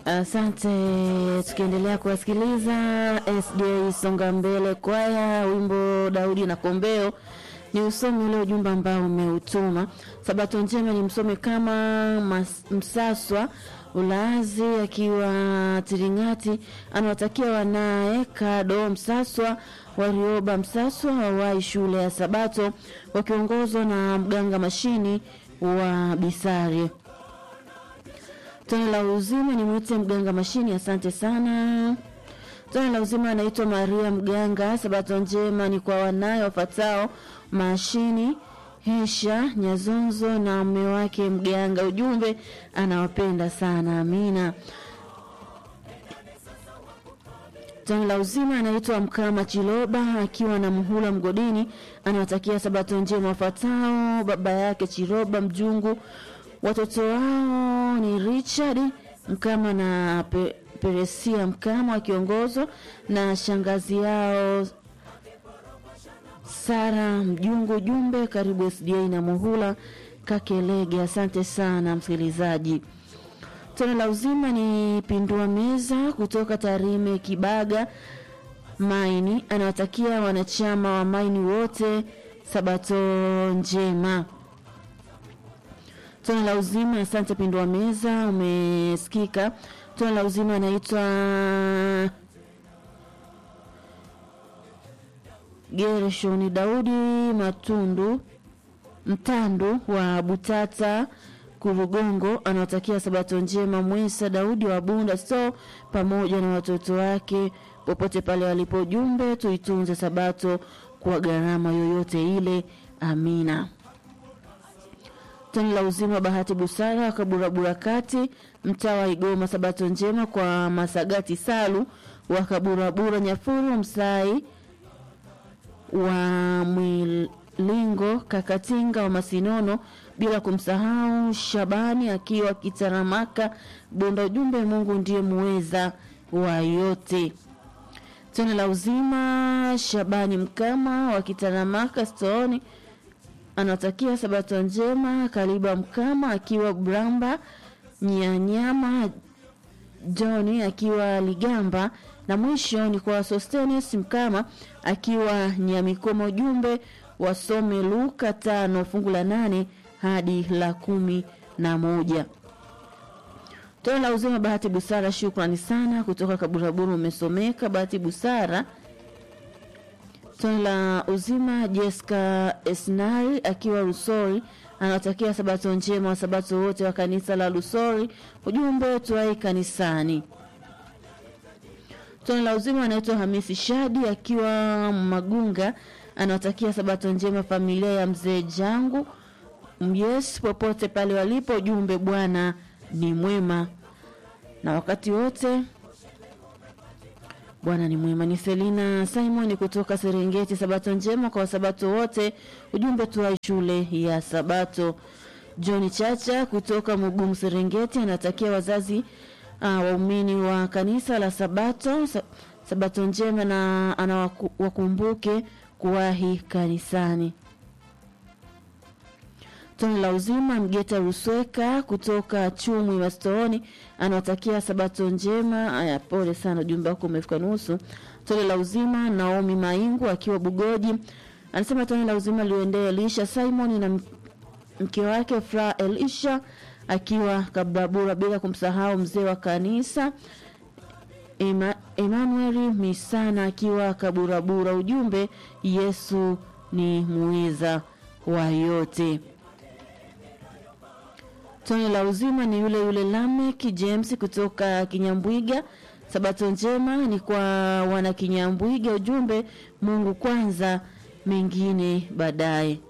Asante. Tukiendelea kuwasikiliza SDA Songa Mbele kwaya, wimbo Daudi na Kombeo ni usome ule ujumbe ambao umeutuma. Sabato njema ni msome kama mas, Msaswa Ulazi akiwa Tiringati, anawatakia wanaye Kado Msaswa Warioba Msaswa wawai shule ya Sabato wakiongozwa na mganga mashini wa Bisari. Tone la uzima ni mwite mganga mashini, asante sana. Tone la uzima anaitwa Maria Mganga. Sabato njema ni kwa wanaye wafatao mashini Hesha Nyazonzo na mume wake Mganga. Ujumbe anawapenda sana, amina. Tone la uzima anaitwa Mkama Chiloba akiwa na Mhula Mgodini, anawatakia sabato njema wafatao baba yake Chiloba Mjungu, watoto wao ni Richard Mkama na Pe Peresia Mkama wakiongozwa na shangazi yao Sara Mjungu. Jumbe karibu SDA na Muhula Kakelege. Asante sana msikilizaji. Tone la uzima ni pindua meza kutoka Tarime Kibaga Maini, anawatakia wanachama wa Maini wote sabato njema. Tone la uzima, asante pindua meza, umesikika. Tone la uzima anaitwa Gershoni Daudi Matundu Mtandu wa Butata Kurugongo anawatakia sabato njema Mwesa Daudi wa Bunda so pamoja na watoto wake popote pale walipo. Jumbe, tuitunze sabato kwa gharama yoyote ile. Amina. Toni la uzima Bahati Busara wa Kaburabura kati mtaa wa Igoma, sabato njema kwa Masagati Salu wa Kaburabura Nyafuru Msai wa Mwilingo Kakatinga wa Masinono, bila kumsahau Shabani akiwa Kitaramaka Bonda. Ujumbe, Mungu ndiye muweza wa yote. Tone la uzima Shabani Mkama wa Kitaramaka Stooni anatakia sabato njema Kaliba Mkama akiwa Bramba Nyanyama Johni akiwa Ligamba na mwisho ni kwa Sostenes Mkama akiwa Nyamikoma. Ujumbe wasome Luka tano fungu la nane hadi la kumi na moja. Tone la uzima Bahati Busara, shukrani sana kutoka Kaburaburu, umesomeka Bahati Busara. Tone la uzima Jessica Esnari akiwa Rusori anawatakia sabato njema wa sabato wote wa kanisa la Rusori. Ujumbe tuai kanisani. Tone la uzima anaitwa Hamisi Shadi akiwa Magunga anawatakia sabato njema familia ya mzee Jangu Yes popote pale walipo. Ujumbe Bwana ni mwema na wakati wote Bwana ni mwema. Ni Selina Simon kutoka Serengeti. Sabato njema kwa wasabato wote, ujumbe tuwai shule ya Sabato. John Chacha kutoka Mugumu Serengeti anatakia wazazi uh, waumini wa kanisa la Sabato sa, sabato njema na anawakumbuke kuwahi kanisani. Tone la uzima Mgeta Rusweka kutoka Chumwi Mastooni anawatakia sabato njema. Aya, pole sana, ujumbe wako umefika nusu. Tone la uzima Naomi Maingu akiwa Bugoji anasema tone la uzima liendee Elisha Simon na mke wake Fra Elisha akiwa Kababura, bila kumsahau mzee wa kanisa Ema, Emmanuel Misana akiwa Kaburabura. Ujumbe Yesu ni muweza wa yote. Tone la uzima ni yule yule Lamek James kutoka Kinyambwiga. Sabato njema ni kwa wana Kinyambwiga. Ujumbe Mungu kwanza, mengine baadaye.